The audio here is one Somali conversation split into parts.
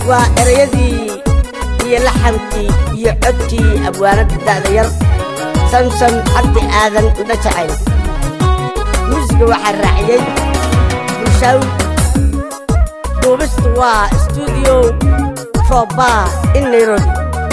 waa erayadii iyo laxankii iyo codkii abwaanada da'da yar samsam cabdi aadan indho jacayl muusiga waxaa raaciyey bulshaaw duubistu waa stuudiyo roba in nairobi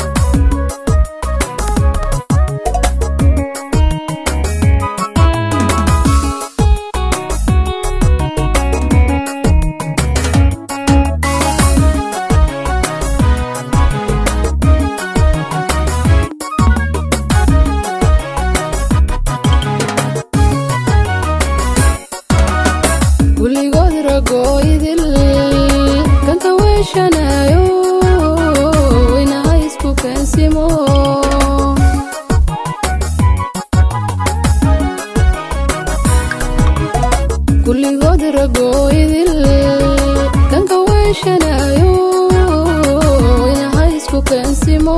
weligood ragooydil kanka weeshanayo inaha isku keensimo kulligood ragooydil kanka weeshanayo inaha isku keensimo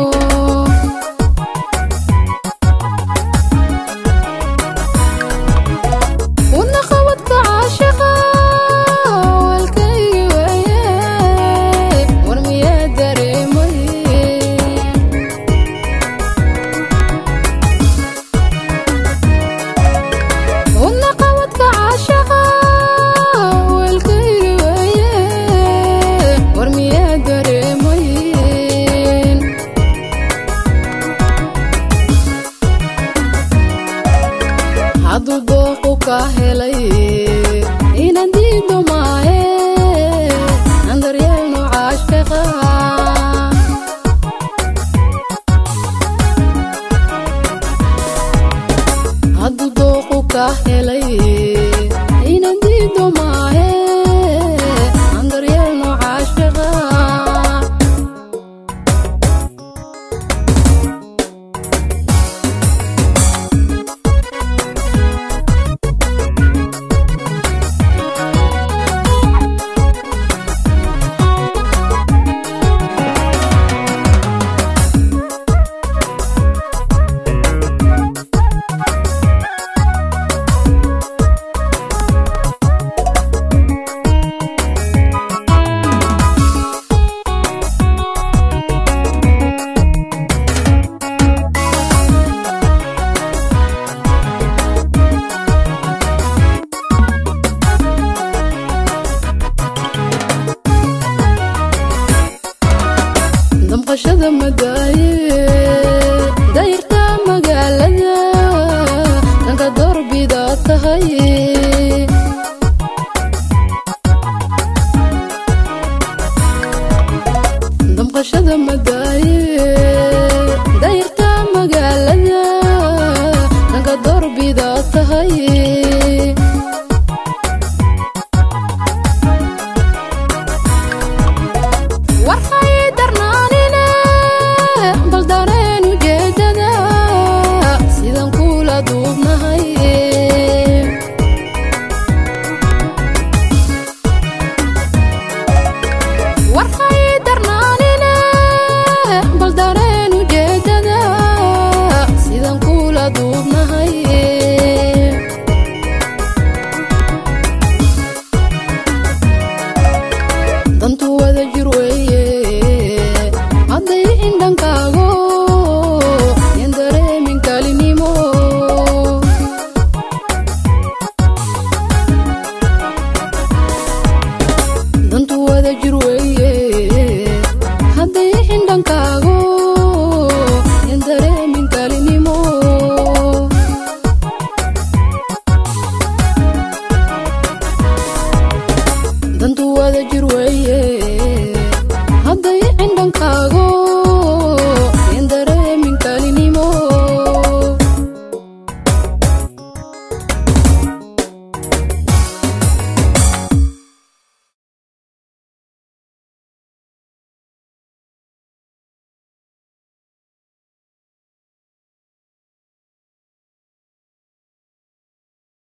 wadna qabadka caashiqa walkaygi weeye war miyaa dareemay wadna qabadka caashiqa walkaygi weeye war miyaa dareemay hadduu dooqu ka helay inaan diido maahe aan daryeelno caashfiqa hadduu dooqu ka helay inaan diido maahe aan daryeelno caashfiqa damqashada madaaye